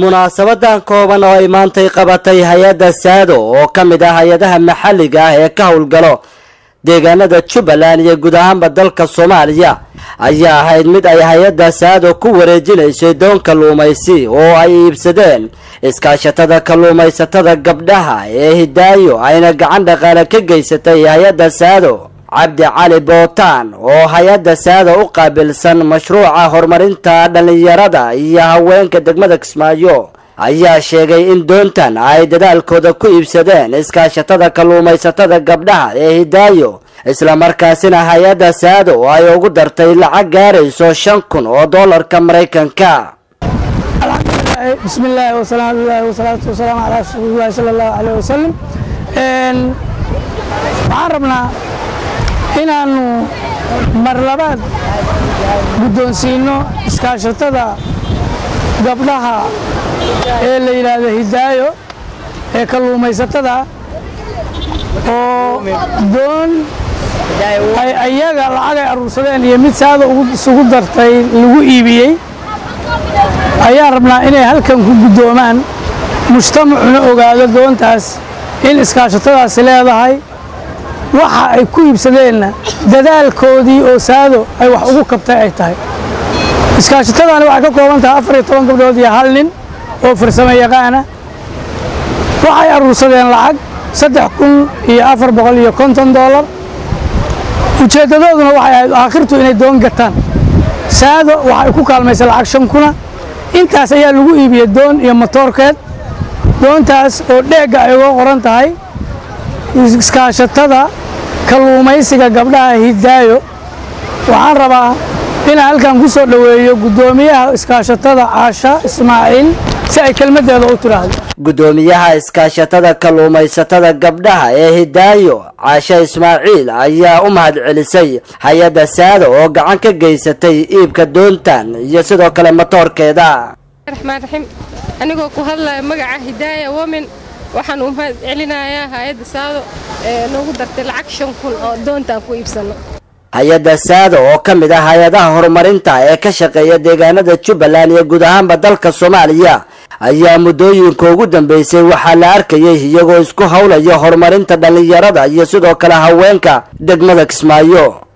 munaasabadan kooban oo ay maantay qabatay hay-adda saado oo ka mid ah hay-adaha maxalliga ah ee ka howlgalo deegaanada jubbaland iyo guud ahaanba dalka soomaaliya ayaa ahayd mid ay hay-adda saado ku wareejinaysay doon kalluumaysi oo ay iibsadeen iskaashatada kalluumaysatada gabdhaha ee hidaayo ayna gacan dhaqaale ka geysatay hay-adda saado cabdi cali bootaan oo hay-adda saada u qaabilsan mashruuca horumarinta dhallinyarada iyo haweenka degmada kismaayo ayaa sheegay in doontan ay dadaalkooda ku iibsadeen iskaashatada kalluumaysatada gabdhaha ee hidaayo islamarkaasina hay-adda saado ay ugu dartay lacag gaarayso shan kun oo doolarka maraykanka bismi illaahi wasalaamullahi wasalaatu wasalaamu calaa rasuulillahi sala allahu caleyh wasalam waxaan rabnaa inaannu mar labaad guddoonsiinno iskaashatada gabdhaha ee la yidhaahdo hidaayo ee kalluumaysatada oo doon ay ayaga lacagay aruursadeen iyo mid saada isugu dartay lagu iibiyey ayaan rabnaa inay halkan ku guddoomaan mujtamacuna ogaado doontaas in iskaashatadaasi leedahay waxa ay ku iibsadeenna dadaalkoodii oo saado ay wax ugu kabtay ay tahay iskaashatadaani waxay ka kooban tahay afar iyo toban gabdhood iyo hal nin oo farsamo yaqaana waxay aruursadeen lacag saddex kun iyo afar boqol iyo konton doolar ujeeddadooduna waxay ahayd aakhirtu inay doon gataan saado waxay ku kaalmaysay lacag shan kuna intaas ayaa lagu iibiyey doon iyo motoorkeed doontaas oo dheegga ay uga qoran tahay iskaashatada kalluumaysiga gabdhaha hidaayo waxaan rabaa inaan halkan ku soo dhoweeyo guddoomiyaha iskaashatada caasha ismaaciil si ay kelmaddeeda u tidhaahdo guddoomiyaha iskaashatada kalluumaysatada gabdhaha ee hidaayo caashe ismaaciil ayaa u mahad celisay hay-adda saado oo gacan ka geysatay iibka doontan iyo sidoo kale matoorkeeda raxmaan raxiim anigoo ku hadlaya magaca hidaaya women waxaan u mahad celinayaa hay-adda saado ee noogu dartay lacag shan kun oo doontaan ku iibsanno hay-adda saado oo ka mid ah hay-adaha horumarinta ee ka shaqeeya deegaanada jubbaland iyo guud ahaanba dalka soomaaliya ayaa muddooyinka ugu dambeysay waxaa la arkayay iyagoo isku howlaya horumarinta dhallinyarada iyo sidoo kale haweenka degmada kismaayo